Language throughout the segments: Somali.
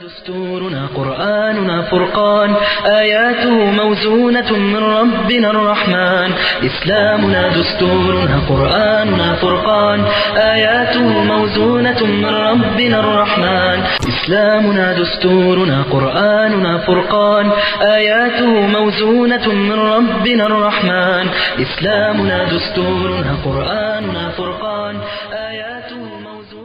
دستورنا قرآننا فرقان آياته موزونة من ربنا الرحمن إسلامنا دستورنا قرآننا فرقان آياته موزونة من ربنا الرحمن إسلامنا دستورنا قرآننا فرقان آياته موزونة من ربنا الرحمن إسلامنا دستورنا قرآننا فرقان آياته موزونة من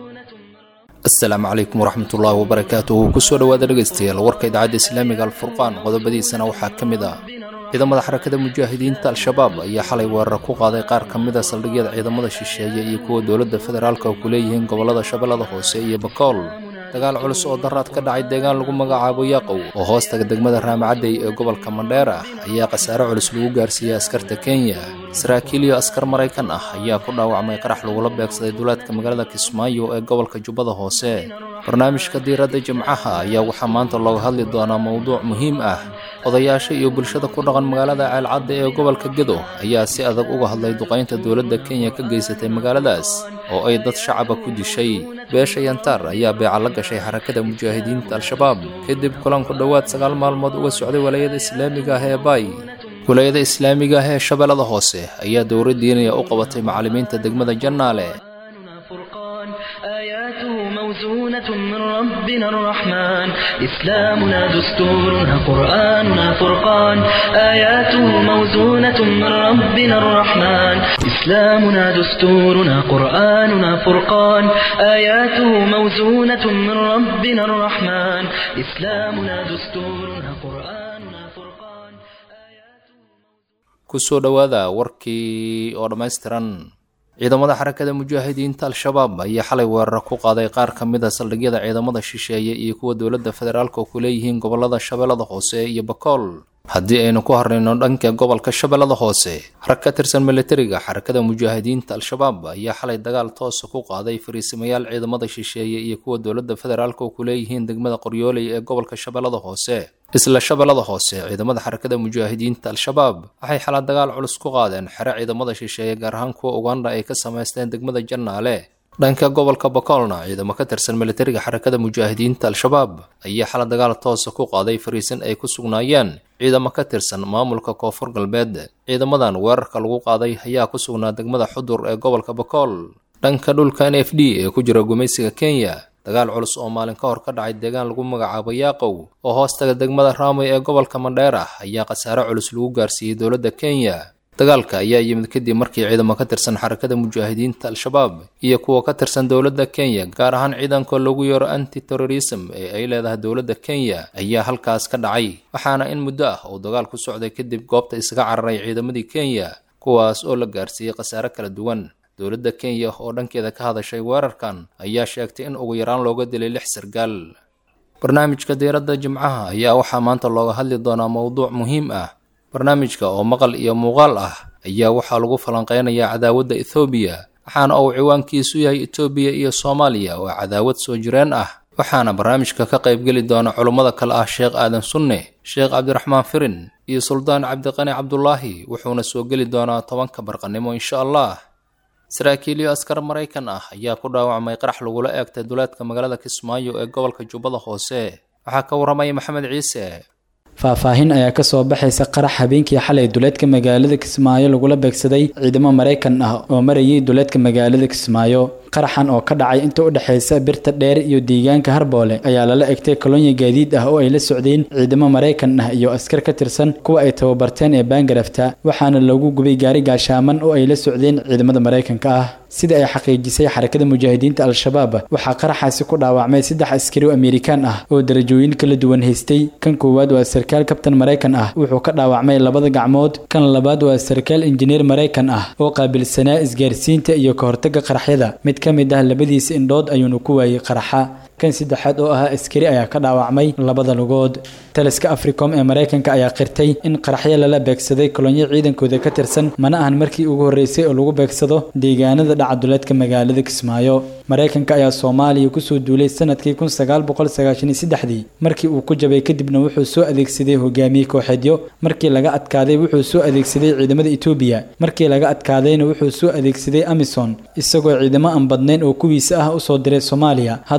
asalaamu calaykum waraxmatullaahi wabarakaatuhu kusoo dhowaada dhegaystayaal warka idaacadda islaamiga alfurqaan qodobadiisana waxaa ka mid ah ciidamada xarakada mujaahidiinta al-shabaab ayaa xalay weerar ku qaaday qaar ka mid a saldhigyada ciidamada shisheeye iyo kuwa dowladda federaalka oo ku leeyihiin gobollada shabeellada hoose iyo bakool dagaal culus oo daraad ka dhacay deegaan lagu magacaabo yaaqow oo hoostaga degmada raamacadey ee gobolka mandheer ah ayaa khasaare culus lagu gaarsiiyey askarta kenya saraakiil iyo askar maraykan ah ayaa ku dhaawacmay qarax lagula beegsaday duleedka magaalada kismaayo ee gobolka jubbada hoose barnaamijka diiradda jimcaha ayaa waxaa maanta looga hadli doonaa mowduuc muhiim ah odayaasha iyo bulshada ku dhaqan magaalada ceelcadda ee gobolka gedo ayaa si adag uga hadlay duqaynta dowladda kenya ka geysatay magaaladaas oo ay dad shacaba ku dishay beesha yantaar ayaa beeca la gashay xarakada mujaahidiinta al-shabaab kadib kulan ku dhowaad sagaal maalmood uga socday walaayada islaamiga ah ee baay walaayada islaamiga ah ee shabeellada hoose ayaa dowra diinaya u qabatay macallimiinta degmada jannaale قرآننا فرقان آياته موزونة من ربنا الرحمن إسلامنا دستورنا قرآننا فرقان آياته موزونة من ربنا الرحمن إسلامنا دستورنا قرآننا فرقان آياته موزونة من ربنا الرحمن إسلامنا دستورنا قرآننا فرقان آياته kusoo dhowaada warkii oo dhammaystiran ciidamada xarakada mujaahidiinta al-shabaab ayaa xalay weerar ku qaaday qaar ka mid a saldhigyada ciidamada shisheeye iyo kuwa dowladda federaalka oo ku leeyihiin gobollada shabeellada hoose iyo bakool haddii aynu ku harnayno dhanka gobolka shabeellada hoose rag ka tirsan militariga xarakada mujaahidiinta al-shabaab ayaa xalay dagaal toosa ku qaaday fariisimayaal ciidamada shisheeye iyo kuwa dowladda federaalka oo ku leeyihiin degmada qoryooley ee gobolka shabeellada hoose isla shabeellada hoose ciidamada xarakada mujaahidiinta al-shabaab waxay xalaa dagaal culus ku qaadeen xere ciidamada shisheeye gaar ahaan kuwa uganda ay ka samaysteen degmada jannaale dhanka gobolka bakoolna ciidamo ka tirsan militariga xarakada mujaahidiinta al-shabaab ayaa xala dagaal toosa ku qaaday fariisin ay ku sugnaayeen ciidamo ka tirsan maamulka koonfur galbeed ciidamadan weerarka lagu qaaday ayaa ku sugnaa degmada xudur ee gobolka bakool dhanka dhulka n f d ee ku jira gumaysiga kenya dagaal culus oo maalin ka hor ka dhacay deegaan lagu magacaabo yaaqow oo hoostaga degmada raamay ee gobolka mandheera ayaa khasaare culus lagu gaarsiiyey dowladda kenya dagaalka ayaa yimid kadib markii ciidamo ka tirsan xarakada mujaahidiinta al-shabaab iyo kuwa ka tirsan dowladda kenya gaar ahaan ciidanka lagu yeero anti terrorism ee ay leedahay dowladda kenya ayaa halkaas ka dhacay waxaana in muddo ah uu dagaal ku socday kadib goobta isaga cararay ciidamadii kenya kuwaas oo la gaarsiiyey khasaare kala duwan dowladda kenya oo dhankeeda ka hadashay weerarkan ayaa sheegtay in ugu yaraan looga dilay lix sargaal barnaamijka diiradda jimcaha ayaa waxaa maanta looga hadli doonaa mowduuc muhiim ah barnaamijka oo maqal iyo muuqaal ah ayaa waxaa lagu falanqeynayaa cadaawadda ethoobiya waxaana uu ciwaankiisu yahay etoobiya iyo soomaaliya oo cadaawad soo jireen ah waxaana barnaamijka ka qaybgeli doona culummada kale ah sheekh aadan sunne sheekh cabdiraxmaan firin iyo suldaan cabdiqani cabdulaahi wuxuuna soo geli doonaa tobanka barqanimo insha allah saraakiil iyo askar maraykan ah ayaa ku dhaawacmay qarax lagula eegtay duleedka magaalada kismaayo ee gobolka jubbada hoose waxaa ka warramaya maxamed ciise faahfaahin ayaa kasoo baxaysa qarax habeenkii xalay duleedka magaalada kismaayo lagula beegsaday ciidamo maraykan ah oo marayay duleedka magaalada kismaayo qaraxan oo ka dhacay inta u dhexaysa birta dheer iyo deegaanka harboole ayaa lala egtay kolonyo gaadiid ah oo ay la socdeen ciidamo maraykan ah iyo askar ka tirsan kuwa ay tababarteen ee baangarafta waxaana lagu gubay gaari gaashaaman oo ay la socdeen ciidamada maraykanka ah sida ay xaqiijisay xarakada mujaahidiinta al-shabaab waxaa qaraxaasi ku dhaawacmay saddex askari oo amerikaan ah oo darajooyin kala duwan haystay kan koowaad waa sarkaal kabtan maraykan ah wuxuu ka dhaawacmay labada gacmood kan labaad waa sarkaal injineer maraykan ah oo qaabilsanaa isgaarsiinta iyo ka hortagga qaraxyada mid ka mid ah labadiisa indhood ayuuna ku waayey qaraxa kan saddexaad oo ahaa askari ayaa ka dhaawacmay labada lugood taliska africom ee maraykanka ayaa qirtay in qaraxyo lala beegsaday kolonyo ciidankooda ka tirsan mana ahan markii ugu horreysay oo lagu beegsado deegaanada dhacaduleedka magaalada kismaayo maraykanka ayaa soomaaliya kusoo duulay sanadkii kun sagaal boqol sagaashan iyo saddexdii markii uu ku jabay kadibna wuxuu soo adeegsaday hogaamiye kooxeedyo markii laga adkaaday wuxuu soo adeegsaday ciidamada etoobiya markii laga adkaadayna wuxuu soo adeegsaday amison isagoo ciidamo aan badnayn oo kuwiisa ah usoo diray soomaaliya hadda oo admi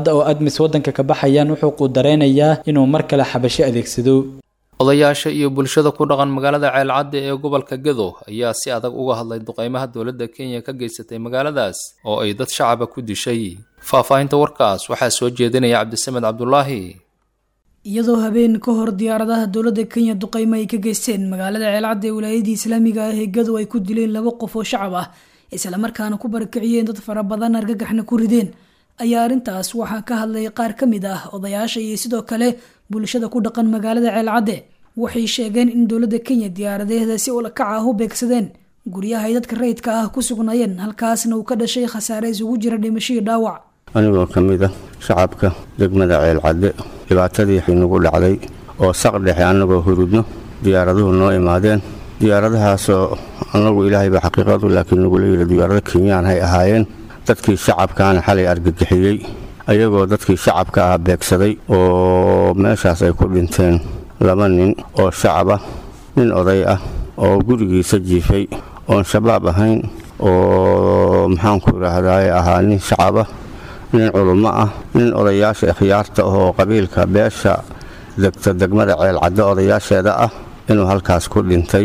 khamiis waddanka ka baxayaan wuxuu quudareynayaa inuu mar kale xabasho adeegsado odayaasha iyo bulshada ku dhaqan magaalada ceelcadde ee gobolka gedo ayaa si adag uga hadlay duqeymaha dowladda kenya ka geysatay magaaladaas oo ay dad shacaba ku dishay faahfaahinta warkaas waxaa soo jeedinaya cabdisamed cabdulaahi iyadoo habeen ka hor diyaaradaha dowladda kenya duqeymo ay ka geysteen magaalada ceelcadda ee wilaayadii islaamiga ah ee gadow ay ku dileen laba qof oo shacab ah islamarkaana ku barakiciyeen dad fara badan argagaxna ku rideen ayaa arrintaas waxaa ka hadlay qaar ka mid ah odayaasha iyo sidoo kale bulshada ku dhaqan magaalada ceelcadde waxay sheegeen in dowladda kenya diyaaradeeda si ulakac ah u beegsadeen guryaha ay dadka rayidka ah ku sugnaayeen halkaasna uu ka dhashay khasaare isugu jira dhimashadii dhaawac anigoo ka mid ah shacabka degmada ceelcadde dhibaatadii nagu dhacday oo saq dhexe annagoo hurudno diyaaraduhu noo imaadeen diyaaradahaasoo annagu ilaahayba xaqiiqadu laakiin nagula yidhi diyaarado kenyaan hay ahaayeen dadkii shacabkaana xalay argagixiyey ayagoo dadkii shacabka ah beegsaday oo meeshaas ay ku dhinteen laba nin oo shacab ah nin oday ah oo gurigiisa jiifay oon shabaab ahayn oo maxaanku idhaahdaye ahaa nin shacab ah nin culummo ah nin odayaasha ikhyaarta oo qabiilka beesha degta degmada ceelcaddo odayaasheeda ah inuu halkaas ku dhintay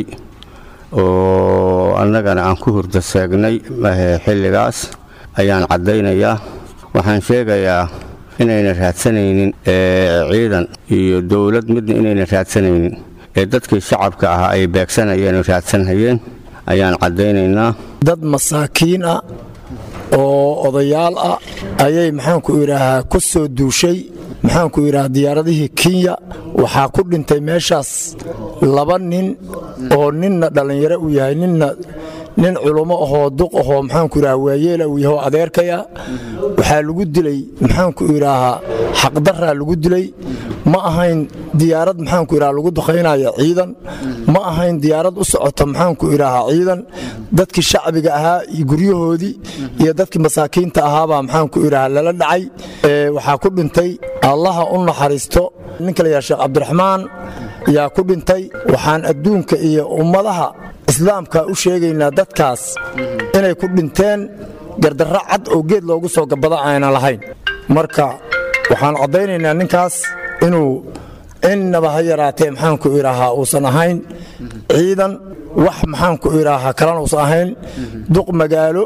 oo annagana aan ku hurda seegnay xilligaas ayaan caddaynayaa waxaan sheegayaa inayna raadsanaynin ciidan iyo dowlad midna inayna raadsanaynin ee dadkii shacabka ahaa ay beegsanayeen oo raadsanhayeen ayaan caddaynaynaa dad masaakiin ah oo odayaal ah ayay maxaanku idhaahaa ku soo duushay maxaanku idhaha diyaaradihii kenya waxaa ku dhintay meeshaas laba nin oo ninna dhallinyaro uu yahay ninna nin culummo ahoo duq ahoo maxaanku idhaha waayeela uu yahay oo adeerkaya waxaa lagu dilay maxaanku idhaahaa xaqdaraa lagu dilay ma ahayn diyaarad maxaanku idhaha lagu duqaynaya ciidan ma ahayn diyaarad u socota maxaanku idhaahaa ciidan dadkii shacbiga ahaa iyo guryahoodii iyo dadkii masaakiinta ahaabaa maxaanku idhaha lala dhacay waxaa ku dhintay allaha u naxariisto ninka la yaha sheekh cabdiraxmaan yaa ku dhintay waxaan adduunka iyo ummadaha islaamka u sheegaynaa dadkaas inay ku dhinteen gardarro cad oo geed loogu soo gabada ayna lahayn marka waxaan caddaynaynaa ninkaas inuu innaba ha yaraatee maxaanku idhaahaa uusan ahayn ciidan wax maxaanku idhaahaa kalena uusan ahayn duq magaalo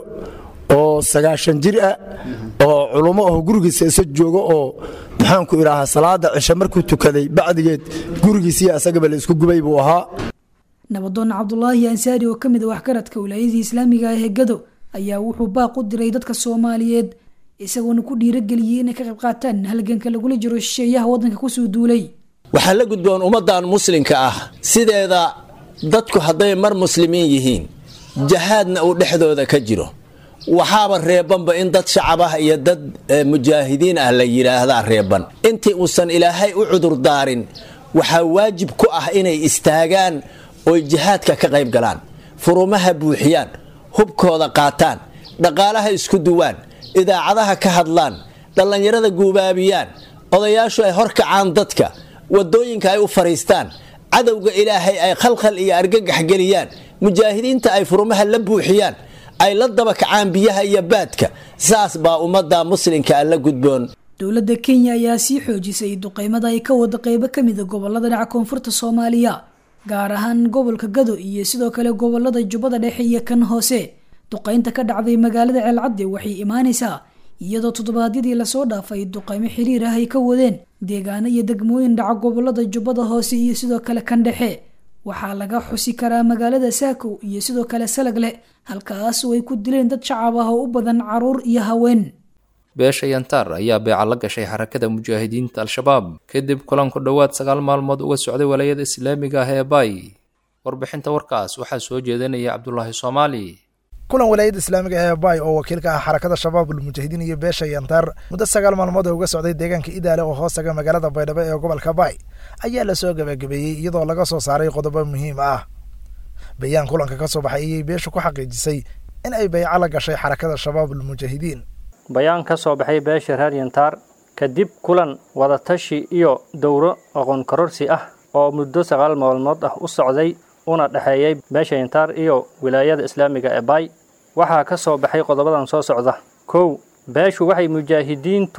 oo sagaashan jir ah oo culummo aho gurigiisa isa joogo oo maxaanku idhaahaa salaada cishe markuu tukaday bacdigeed gurigiisiiyo asagaba la isku gubay buu ahaa nabadoon cabdulaahi ansaari oo ka mid a waxgaradka wilaayadii islaamiga ah ee gado ayaa wuxuu baaq u diray dadka soomaaliyeed isagoona ku dhiirageliyey inay ka qayb qaataan halganka lagula jiro shisheeyaha waddanka kusoo duulay waxaa la gudboon ummaddan muslimka ah sideeda dadku hadday mar muslimiin yihiin jahaadna uu dhexdooda ka jiro waxaaba reebanba in dad shacab ah iyo dad mujaahidiin ah la yidhaahdaa reeban intii uusan ilaahay u cudurdaarin waxaa waajib ku ah inay istaagaan oy jihaadka ka qayb galaan furumaha buuxiyaan hubkooda qaataan dhaqaalaha isku duwaan idaacadaha ka hadlaan dhallinyarada guubaabiyaan odayaashu ay horkacaan dadka wadooyinka ay u fariistaan cadowga ilaahay ay khalkhal iyo argagax geliyaan mujaahidiinta ay furumaha la buuxiyaan ay la daba kacaan biyaha iyo baadka saas baa ummadda muslimka la gudboon dowladda kenya ayaa sii xoojisay duqeymada ay ka wada qeybo ka mida gobolada dhaca koonfurta soomaaliya gaar ahaan gobolka gado iyo sidoo kale gobolada jubbada dhexe iyo kan hoose duqeynta ka dhacday magaalada ceelcadde waxay imaanaysaa iyadoo toddobaadyadii lasoo dhaafay duqeymo xiriir ah ay ka wadeen deegaano iyo degmooyin dhaca gobolada jubbada hoose iyo sidoo kale kan dhexe waxaa laga xusi karaa magaalada saakow iyo sidoo kale salagle halkaas oo ay ku dileen dad shacab ah oo u badan caruur iyo haween beesha yantaar ayaa beeca la gashay xarakada mujaahidiinta al-shabaab kadib kulan ku dhowaad sagaal maalmood uga socday walaayada islaamiga ah ee baay warbixinta warkaas waxaa soo jeedinaya cabdulaahi soomaali kulan walaayadda islaamiga ee baay oo wakiilka ah xarakada shabaab ulmujaahidiin iyo beesha yantaar muddo sagaal maalmood oo uga socday deegaanka idaale oo hoostaga magaalada baydhabo ee gobolka baay ayaa lasoo gabagabeeyey iyadoo laga soo saaray qodobo muhiim ah bayaan kulanka ka soo baxay ayay beeshu ku xaqiijisay in ay bayco la gashay xarakada shabaab ulmujaahidiin bayaan ka soo baxay beesha reer yantaar kadib kulan wadatashi iyo dowro aqoon kororsi ah oo muddo sagaal maalmood ah u socday una dhexeeyey beesha yantaar iyo wilaayada islaamiga ee baay waxaa ka soo baxay qodobadan soo socda kow beeshu waxay mujaahidiintu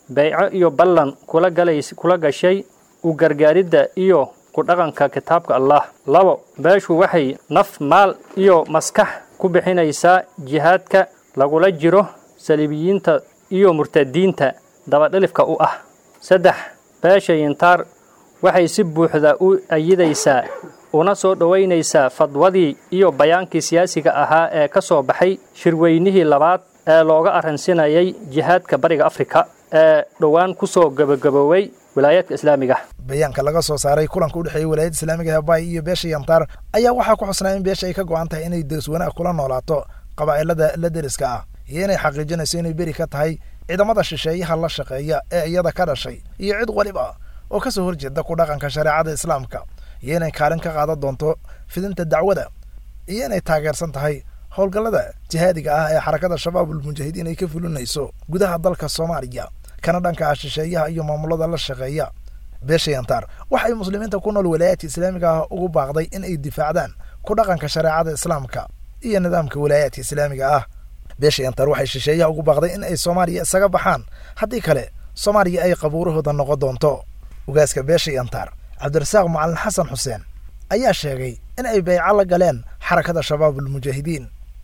bayco iyo ballan kula galays kula gashay u gargaaridda iyo ku dhaqanka kitaabka allah labo beeshu waxay naf maal iyo maskax ku bixinaysaa jihaadka lagula jiro saliibiyiinta iyo murtadiinta dabadhilifka u ah saddex beesha yintaar waxay si buuxda u ayidaysaa una soo dhowaynaysaa fadwadii iyo bayaankii siyaasiga ahaa ee ka soo baxay shirweynihii labaad ee looga arransinayay jihaadka bariga afrika ee dhowaan ku soo gabagabooway wilaayaadka islaamiga bayaanka laga soo saaray kulanka u dhexeeyey walaayadda islaamiga ee baay iyo beesha yantaar ayaa waxaa ku xusnaa in beesha ay ka go'an tahay inay deris wanaag kula noolaato qabaa'ilada la deriska ah iyo inay xaqiijinayso inay beri ka tahay ciidamada shisheeyaha la shaqeeya ee iyada ka dhashay iyo cid waliba oo ka soo horjeeda ku dhaqanka shareecada islaamka iyo inay kaalin ka qaadan doonto fidinta dacwada iyo inay taageersan tahay howlgallada jihaadiga ah ee xarakada shabaabul mujaahidiin ay ka fulinayso gudaha dalka soomaaliya kana dhanka ah shisheeyaha iyo maamulada la shaqeeya beesha yantaar waxay muslimiinta ku nool walaayaadka islaamiga ah ugu baaqday in ay difaacdaan ku dhaqanka shareecada islaamka iyo nidaamka walaayaadka islaamiga ah beesha yantaar waxay shisheeyaha ugu baaqday in ay soomaaliya isaga baxaan haddii kale soomaaliya ay qabuurahooda noqon doonto ugaaska beesha yantaar cabdirasaaq macalin xasan xuseen ayaa sheegay in ay bayco la galeen xarakada shabaabul mujaahidiin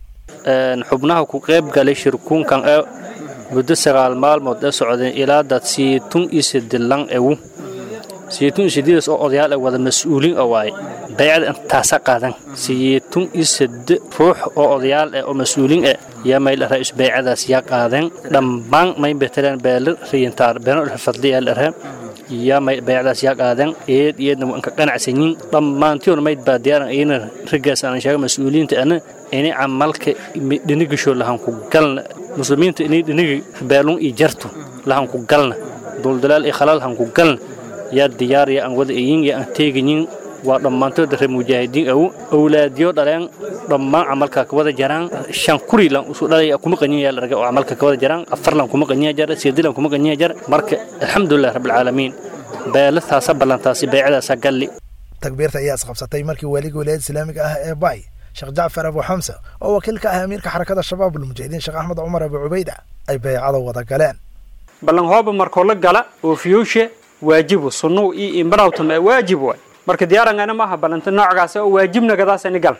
xubnaha ku qayb galay shirkuunkan ee muddo sagaal maalmood ee socdeen ilaa dad siitun iyo sidilan ewu siitun iyo sididas oo odayaal ee wada mas-uuliin oo waaye baycada intaasa qaadan siitun iyo side ruux oo odayaal eh oo mas-uuliin eh yaa mayl ra-is baycadaas yaa qaadeen dhammaan may beteleen beele riyintaar beeno fadli ee dharhe yaa may baycadaas yaa qaadeen eed iyadna waan ka qanacsanyiin dhammaantiyoon mayd baa diyaaran iyana raggaas aan sheega mas-uuliyiinta ana inay camalka dhinigisho lahan ku galna muslimiinta inay dhinigi beelun iyo jartu lahan ku galna duldalaal iyo khalaal han ku galna yaa diyaar yaa aan wada eyin yaa aan teegayin waa dhammaantood reer mujaahidiin aw awlaadiyo dhaleen dhammaan camalka ka wada jaraan shan kuri lan usu dhalay kuma qanyin yaa larga oo camalka ka wada jaraan afar lan kuma qanyin jar sideed lan kuma qanyin jar marka alxamdulilah rabbil caalamiin beelataasa ballantaasi baycadaasa galli takbiirta ayaa isqabsatay markii waaliga walaayadda islaamiga ah ee baay sheekh jacfar abu xamsa oo wakiil ka ah amiirka xarakada shabaabul mujaahidiin sheekh axmed cumar abu cubayda ay baycada wada galeen ballan hooba markoo la gala oo fiyuushe waajibu sunnuhu iyo imbanawtam ee waajib waay marka diyaarangana maaha ballanta noocgaas oo waajibna gadaasani gal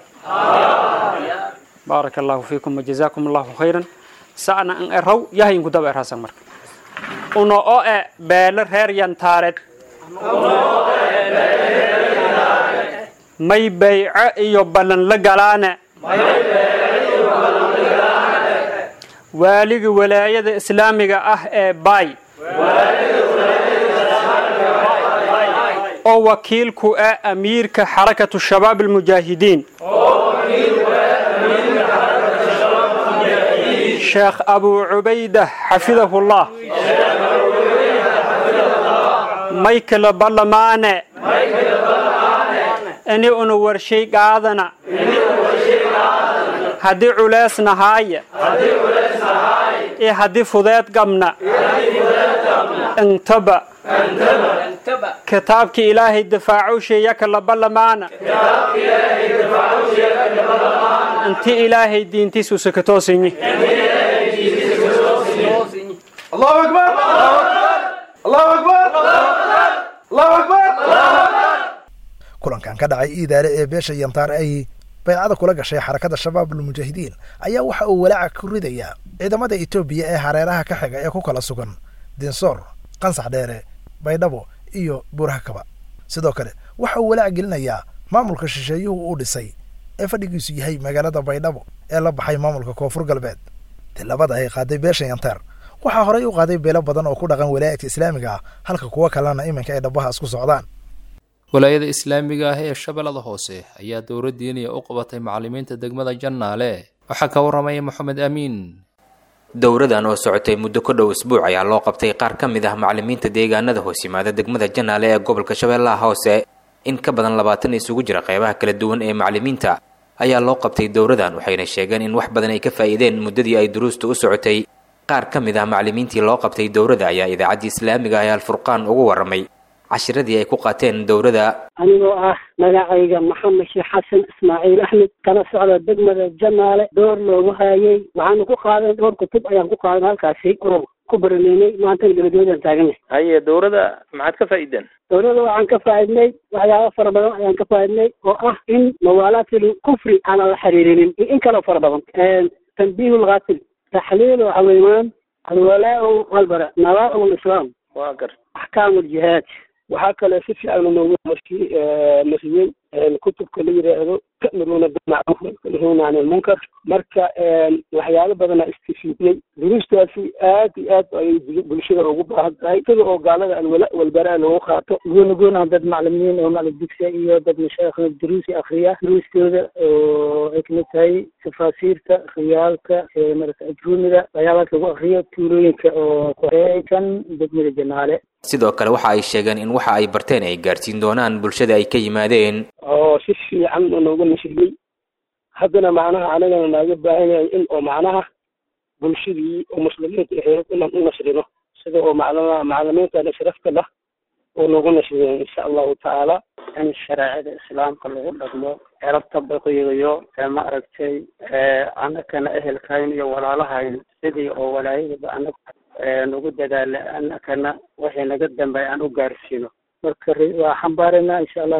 baaraka allahu fiikum wajazaakum allahu khayran sa'na an eraw yahayinku daba eraasan marka uno o e beele reer yantaareed may bayco iyo ballan la galaane waaliga walaayada islaamiga ah ee baay oo wakiilku ah amiirka xarakatu shabaab almujaahidiin sheekh abuu cubayda xafidahullah may kala ballamaane ini una warshay qaadana haddii culeys nahaaya iyo haddii fudeed qabna intaba kitaabkii ilaahay difaacuusheeya kala ballamaana inti ilaahay diintiisu sakatoosinyi الله أكبر الله أكبر الله أكبر kulankan ka dhacay iidaale ee beesha yantaar ay baycada kula gashay xarakada shabaabul mujaahidiin ayaa waxa uu walaaca ku ridayaa ciidamada etoobiya ee hareeraha ka xiga ee ku kala sugan dinsoor qansax dheere baydhabo iyo buurhakaba sidoo kale waxa uu walaac gelinayaa maamulka shisheeyuhu uu dhisay ee fadhigiisu yahay magaalada baydhabo ee la baxay maamulka koonfur galbeed tilabada ay qaaday beesha yantaar waxaa horey u qaaday beelo badan oo ku dhaqan walaayadka islaamiga ah halka kuwo kalena iminka ay dhabaha isku socdaan walaayada islaamiga ah ee shabeellada hoose ayaa dowla diiniya u qabatay macallimiinta degmada jannaale waxaa ka waramaya moxamed amiin dowradan oo socotay muddo ku dhow isbuuc ayaa loo qabtay qaar ka mid ah macallimiinta deegaanada hoos yimaada degmada jannaale ee gobolka shabeellaha hoose in ka badan labaatan isugu jira qeybaha kala duwan ee macallimiinta ayaa loo qabtay dowradan waxayna sheegeen in wax badan ay ka faa'iideen muddadii ay duruusta u socotay qaar ka mid ah macallimiintii loo qabtay dowrada ayaa idaacaddii islaamiga ah ee alfurqaan ugu warramay cashiradii ay ku qaateen dowrada anigoo ah magacayga maxamed sheekh xasan ismaaciil axmed kana socda degmada janaale door loogu haayay waxaanu ku qaadan dhowr kutub ayaan ku qaadan halkaasi oo ku baraneynay maantana gabagabadaan taaganyahay haye dowladda maxaad ka faa'iideen dowladda waxaan ka faaidnay waxyaaba fara badan ayaan ka faaidnay oo ah in mawaalaatil kufri aanan la xiriirinin iyo in kaloo fara badan tanbiih lqaatil taxliil xaweymaan alwalaa walbara nawaa lislaam waa gar axkaam ljihaad waxaa kale si fiican noogu mariyey kutubka la yidhaahdo ta'muruuna bilmacruuf watanhauna can ilmunkar marka waxyaalo badana istifiidiyey duruustaasi aad iyo aad ayay bulshada ugu baahan tahay sida oo gaalada alwala walbaraa loogu qaato gooni goona dad maclimiin oo macalin dugsiya iyo dad mashaaikhna duruusi akriya duruustooda oo ay kamid tahay tafaasiirta riyaalka marata ajruumida waxyaabaas lagu akriyo tuulooyinka oo koreeykan degmada janaale sidoo kale waxa ay sheegeen in waxa ay barteen ay gaarsiin doonaan bulshada ay ka yimaadeen oo si fiican nooga nashriyey haddana macnaha anagana naaga baahan yahay in oo macnaha bulshadii oo muslimiinta ahayd inaan u nasrino sida oo maclama maclimiintana sharafta lah oo noogu nasriyo insha allahu tacaala in shareecada islaamka lagu dhaqmo erabta baqiyayo ma aragtay anakana ehelkayn iyo walaalahayn sidii oo walaayadaba anag nagu dadaala anakana wixii naga dambeey aan u gaarsiino marka waa xambaarana insha allah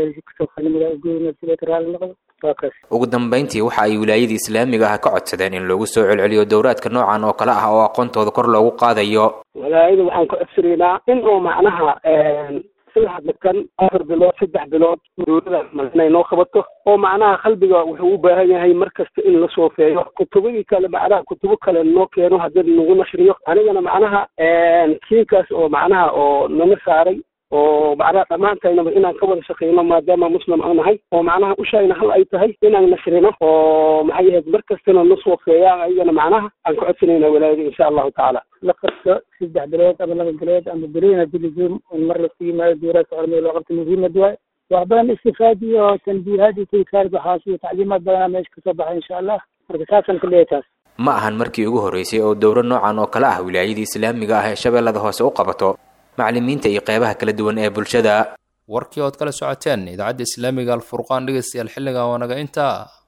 kalimadagoynasiraali noqdo waa kaas ugu dambayntii waxa ay wilaayadii islaamiga ah ka codsadeen in lagu soo celceliyo dowraadka noocan oo kale ah oo aqoontooda kor loogu qaadayo walaayada waxaan ka codsanaynaa in oo macnaha saddex bikan afar bilood saddex bilood dowlada inay noo qabato oo macnaha qalbiga wuxuu u baahan yahay mar kasta in la soofeeyo kutubadii kale macnaha kutubo kale noo keeno haddii nagu nashriyo anigana macnaha kiinkaas oo macnaha oo nana saaray oo macnaha dhammaantaynaba inaan ka wada shaqeyno maadaama muslim aan nahay oo macnaha ushayna hal ay tahay inaan nasrino oo maxay ahayd mar kastana na soofeeyaan ayagana macnaha aan ka codsanayna walaayada insha allahu tacaala la qabto saddex bilood ama laba bilood ama beriina diligum in mar lasu yimaado duuraadka culamada loo qabto muhiimad waay wax badan istifaad iyo tanbiihaad iyo tadkaar baxaas iyo tacliimaad badanaa meesha kasoo baxay insha allah marka saasaan ka leeyahay taas ma ahan markii ugu horreysay oo dowro noocan oo kale ah wilaayadii islaamiga ah ee shabeellada hoose u qabato maclimiinta iyo qeybaha kala duwan ee bulshada warkii ood kala socoteen idaacadda islaamiga alfurqaan dhegeystayaal xilligan waa naga intaa